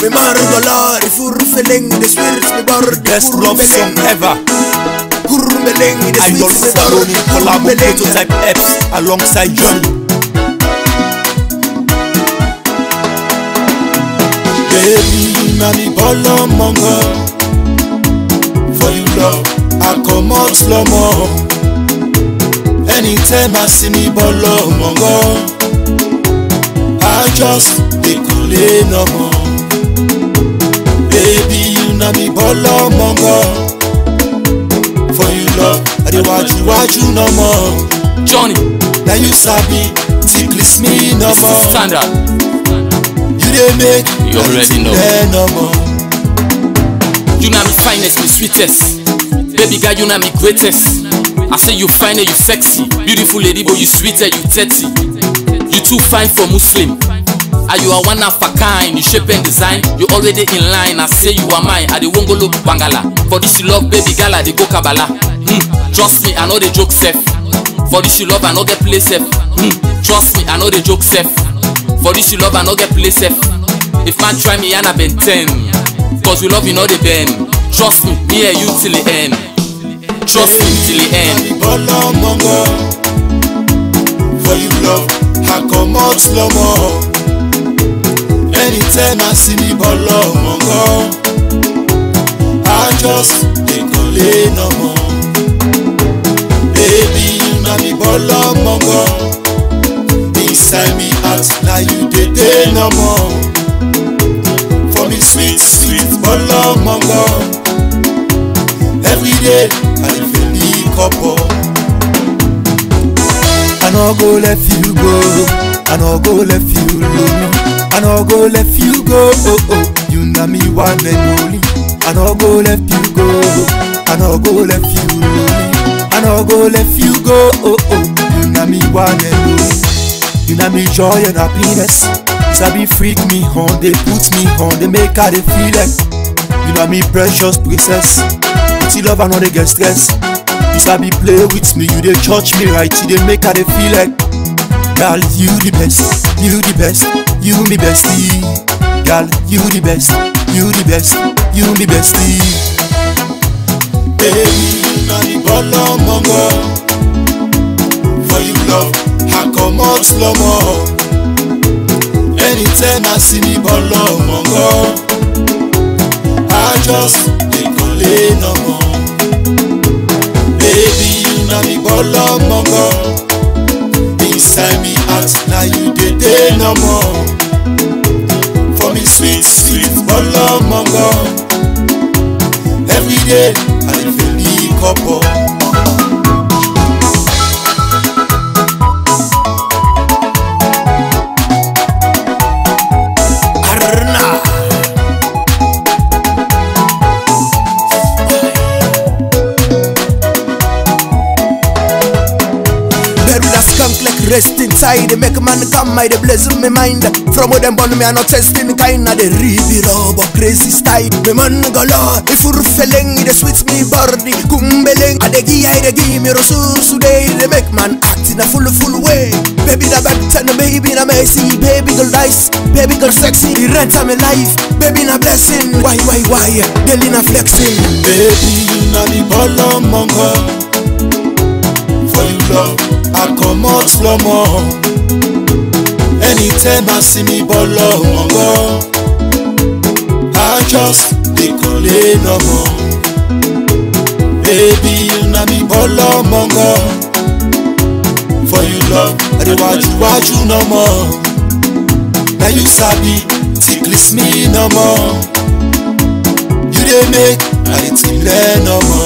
Me margolari furfeleng de swirt me bord Best love song ever. Kurmeleng de I love swirt me Saroni collab with Kurmeleng. Prototype Eps alongside Johnny. Baby, na me bolo mongo. For you love, I come out slow mo. Anytime I see me bolo mongo, I just dey kole no more. Baby, you na me bolo mongo. For you love, I dey waju waju no more. Johnny, Now you sabi, ticklish me no this is more. standard. You dey make You already know. there no more. You na me finest, me sweetest. Baby girl, you na me greatest. I say you fine and you sexy. Beautiful lady, but you sweeter, you dirty. You too fine for Muslim. Are you a one of a kind? You shape and design. You already in line. I say you are mine. I the wongolo bangala. For this you love, baby girl, I the go kabala. Hmm. Trust me, I know the joke safe. For this you love, I know get play safe. Hmm. Trust me, I know the joke safe. For this you love, I know get play safe. If man try me, and I been ten. Cause we love you know the bend. Trust me, me and you till the end. Trust me till the end. Na me bolo mongo. For you love, I come out slow mo. Anytime I see me bolo mongo, I just dey kole no more. Baby, you na me bolo mongo. Inside me heart, now you dey dey no more. For me sweet, sweet bolo mongo. Every day, I dey feel the couple. I no go let you go. I no go let you alone. I no go let you go. Oh oh, you know me one and only. I no go let you go. I no go let you alone. I no go let you go. Oh oh, you know me one and only. You know me joy and happiness. Sabi freak me on, they put me on, they make I dey feel like. You know me precious princess. See love I know they get stress. You sabi play with me, you dey touch me right, you dey make I dey feel like. Girl, you the best, you the best, you me bestie. Girl, you the best, you the best, you me bestie. Baby, na the bolo mongo. For you love, I come out slow mo. Anytime I see me bolo mongo, I just dey kole no more. Baby, you na me bolo mongo. Inside me heart, now you dey dey no more. For me sweet, sweet bolo mongo. Every day, I dey feel the couple. Arna Bury that skunk like rest inside They make a man come, I they blaze me mind From where them born me, I not testing kind of the really raw but crazy style Me man gala, if you feeling They sweet me body, kumbeleng I they give, I they give me resource today They make man act in a full, full way Baby na back ten, baby na messy Baby girl nice, baby girl sexy The rent of my life, baby na blessing Why, why, why, daily na flexing Baby, you na the bolo mongo. For you love, I come out slow mo. Anytime I see me bolo mongo, I just dey kole no more. Baby, you na me bolo mongo. For you love, I dey waju waju no more. Now you sabi, ticklish me no more. You dey make I dey think learn no more.